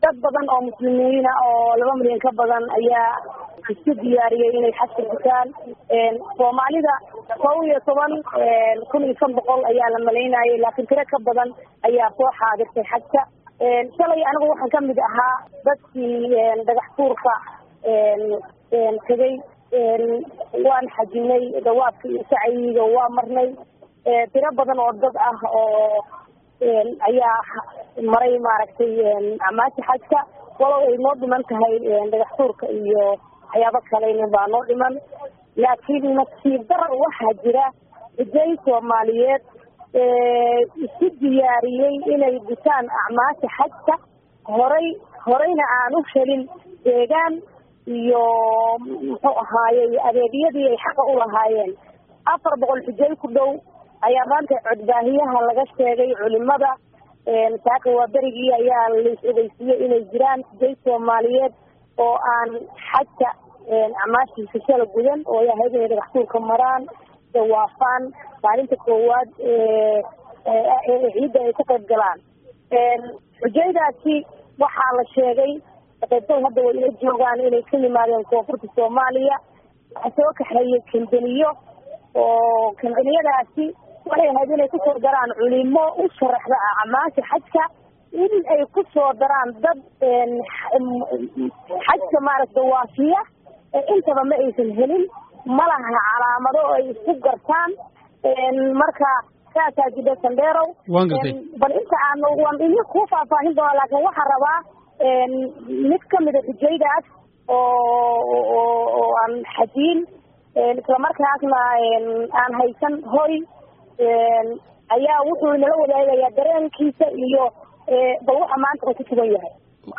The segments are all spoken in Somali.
dad badan oo muslimiina oo laba milyan ka badan ayaa isku diyaariyey inay xajka gutaan soomaalida kow iyo toban kun iyo shan boqol ayaa la malaynayay laakiin tiro ka badan ayaa soo xaadirtay xajka shalay anigu waxaan kamid ahaa dadkii dhagax tuurka tegay waan xajinay dawaadka iyo sacyiga waa marnay tiro badan oo dad ah oo ayaa maray maaragtay amaasha xajka walow ay noo dhiman tahay dhagax tuurka iyo waxyaabo kalena baa noo dhiman laakiin nasiib darar waxaa jira xiday soomaaliyeed isku diyaariyey inay gutaan acmaasha xajka horay horeyna aan u helin deegaan iyo muxuu ahaayey adeegyadii ay xaqa u lahaayeen afar boqol xijay ku dhow ayaa maanta codbaahiyaha laga sheegay culimada saaka waa berigii ayaa lais ogeysiiyey inay jiraan xijay soomaaliyeed oo aan xajka acmaashiisa shala gudan oo ay ahayd inay dhagaxtuurka maraan dawaafaan maalinta koowaad ciidda ay ka qayb galaan xujaydaasi waxaa la sheegay qaybtay hadda way ila joogaan inay ka yimaadeen koonfurta soomaaliya waxaa soo kaxeeyey kambaniyo oo kambaniyadaasi waxay ahayd inay kusoo daraan culimo u sharaxda acmaasha xajka in ay kusoo daraan dad xajka maaragta waafiya intaba ma aysan helin malaha calaamado ay isku gartaan marka saasaa jidha sandheerow waan gartay bal inta aan waan idin kuu faahfaahin doonaa laakiin waxaan rabaa mid kamida xujaydaas oo oo aan xajiin islamarkaasna aan haysan hoy ayaa wuxuu inala wadaagayaa dareenkiisa iyo bal waxa maanta uu ku sugan yahay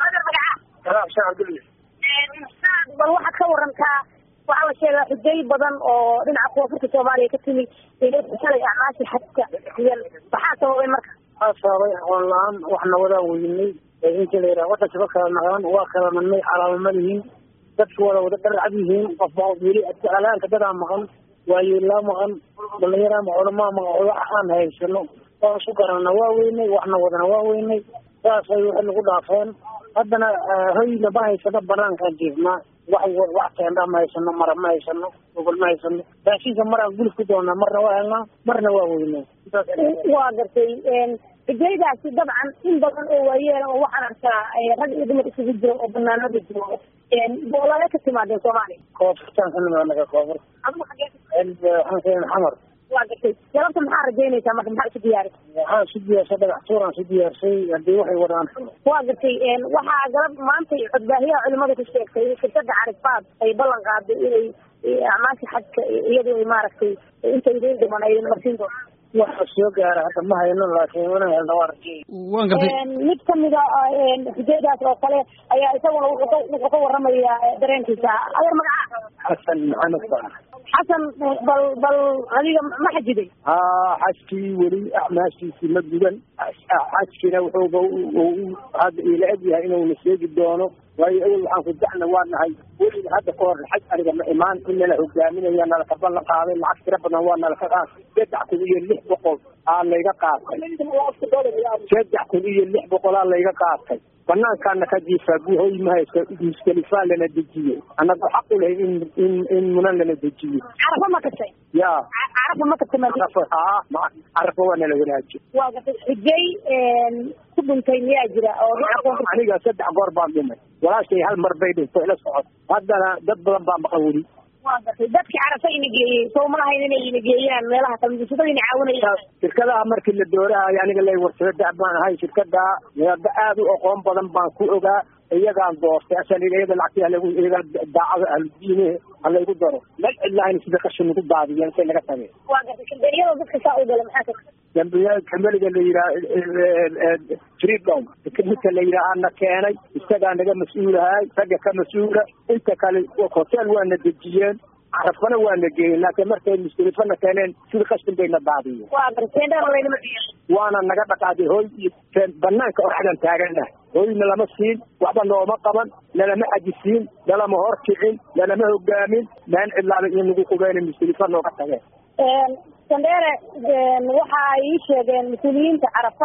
bal waxaad ka warantaa waxaa la sheegaa xujay badan oo dhinaca koonfurta soomaaliya ka timi inay shalay acmaasha xajka iyan maxaa sababay marka waxaa sababay aqoon la-aan waxna wadaa weynay inta la yidhaha wadanka kala naqaan waa kala nannay calaamo ma lihiin dadka wada wada dharcad yihiin qofba qof weli alaanka dadaa maqan waayeelaa maqan dhalinyaraa maqan culamaa maqan wax aan haysano waan isku garanana waa weynay waxna wadana waa weynay saasay waxay nagu dhaafeen haddana hoyna ma haysano banaankaan jiifnaa wax wax teendha ma haysano mara ma haysano gogol ma haysano raashinka maraan gulif ku doonaa marna waa helnaa marna waa weynay waa gartay xujaydaasi dabcan in badan oo waayeel oo waxaan arkaa rag iyo dumar isugu jiro oo banaanada jooga boolale ka timaadeen soomaaliya koonfurtaan ka nimid anaga koonfur adigu xagee waxaan keenay xamar waa gartay galabta maxaa rajaynaysaa marka maxaa isu diyaari waxaan isu diyaarsay dhagax tuuraan isu diyaarsay haddii waxay wadaan waa gartay waxaa galab maanta codbaahiyaha culimada ku sheegtay in shirkada carifaad ay ballan qaaday inay acmaasha xajka iyadu ay maaragtay inta idiin dhiman ay marsiin doonto waxa soo gaara hadda ma hayno laakiin wana helna waa rajay waan gartay mid kamida xujaydaas oo kale ayaa isaguna wuxuu ka wuxuu ka waramayaa dareenkiisa adeer magaca xasan maxamed baa xasan bal bal adiga ma xajiday haa xajkii weli acmaashiisii ma gudan xajkina wuxuuba hadda ila eg yahay inuuna sheegi doono waayo awel waxaan ku dacna waa nahay weliba hadda ka hor xaj aniga ma imaan in nala hogaaminaya nalaka ballan qaaday lacag tira badan waa nalaka qaatay saddex kun iyo lix boqol aa layga qaatay saddex kun iyo lix boqol aa layga qaatay banaankaana ka jiifaa guhoy ma haysto muskalifaa lana dejiyey annaga xaq u lahay in in in munan lana dejiyo carafa ma kashay ya carafa ma kashay ma carafa haa ma carafa waa nala wanaajiy waa gartay xujay ku dhintay miyaa jira oo aniga saddex goor baan dhimay walaashay hal mar bay dhinto ila socod haddana dad badan baa maqan weli waa gartay dadkii carafa ina geeyey soo ma lahayn inay ina geeyaan meelaha kalmuusadada ina caawinayaan shirkadaha markii la doorahayo aniga lay warsado dac baan ahay shirkada meeba aad u aqoon badan baan ku ogaa iyagaan doortay asan iyada lacagtii halagu iyaga daacada ahludiine halaygu daro mal cidlahayn sida qashin nagu daadiyeen say naga tageen waa gartay kambaniyada dadka saa u gala maxaa ka dambiya kambaniga la yidhaha freedom midka la yidhaha ana keenay isagaa naga mas-uulahay ragga ka mas-uula inta kale hotel waana dejiyeen carafana waana geeyeen laakiin markay mustalifana keeneen sida qashin bayna daadiyeen waa gartay dheer laynama waana naga dhaqaaday hoy banaanka oradan taagana hoyna lama siin waxba nooma qaban nalama xajisiin nalama horkicin nalama hogaamin maan cidlaaba iyo nagu qubeen mustalifa nooga tageen sandheere waxa ay ii sheegeen mas-uuliyiinta carafaad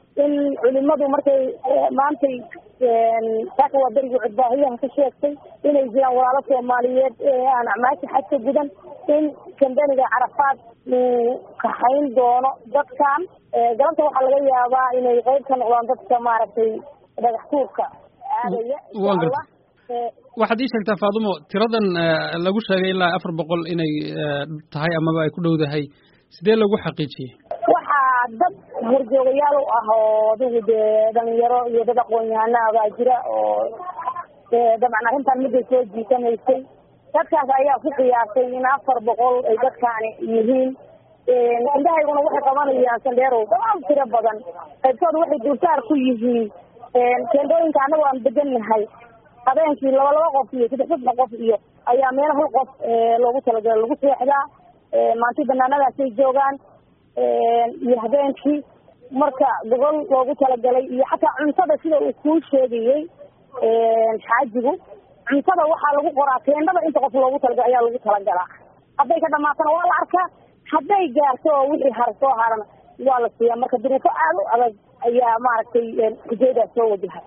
in culimadu markay maantay saaka waa berigi cudbaahiyaha ka sheegtay inay jiraan walaalo soomaaliyeed aan acmaasha xajka gudan in kambaniga carafaad uu kaxayn doono dadkan galabta waxaa laga yaabaa inay qeyb ka noqdaan dadka maaragtay dhagax tuurka aadaya insha waxaad ii sheegtaa faadumo tiradan lagu sheegay ilaa afar boqol inay tahay amaba ay ku dhowdahay sidee lagu xaqiijiyey waxaa dad horjoogayaal u ah oo adigu dee dhalinyaro iyo dad aqoon-yahana baa jira oo dabcan arrintan midday soo jiitamaysay dadkaas ayaa ku qiyaasay in afar boqol ay dadkaani yihiin indhahayguna waxay qabanayaan sandheerow damaal tiro badan qaybtooda waxay dulsaar ku yihiin keendooyinka annago aan degannahay habeenkii laba laba qof iyo saddex saddex qof iyo ayaa meel hal qof loogu talagalay lagu seexdaa maanti banaanadaasay joogaan iyo habeenkii marka gobol loogu talagalay iyo xataa cuntada sida uu kuu sheegayey xaajigu cuntada waxaa lagu qoraa teendhada inta qof loogu talagalay ayaa lagu talagalaa hadday ka dhamaatana waa la arkaa hadday gaarto oo wixii har soo harana waa la siiyaa marka duruufo aada u adag ayaa maaragtay hujaydaas soo wajahay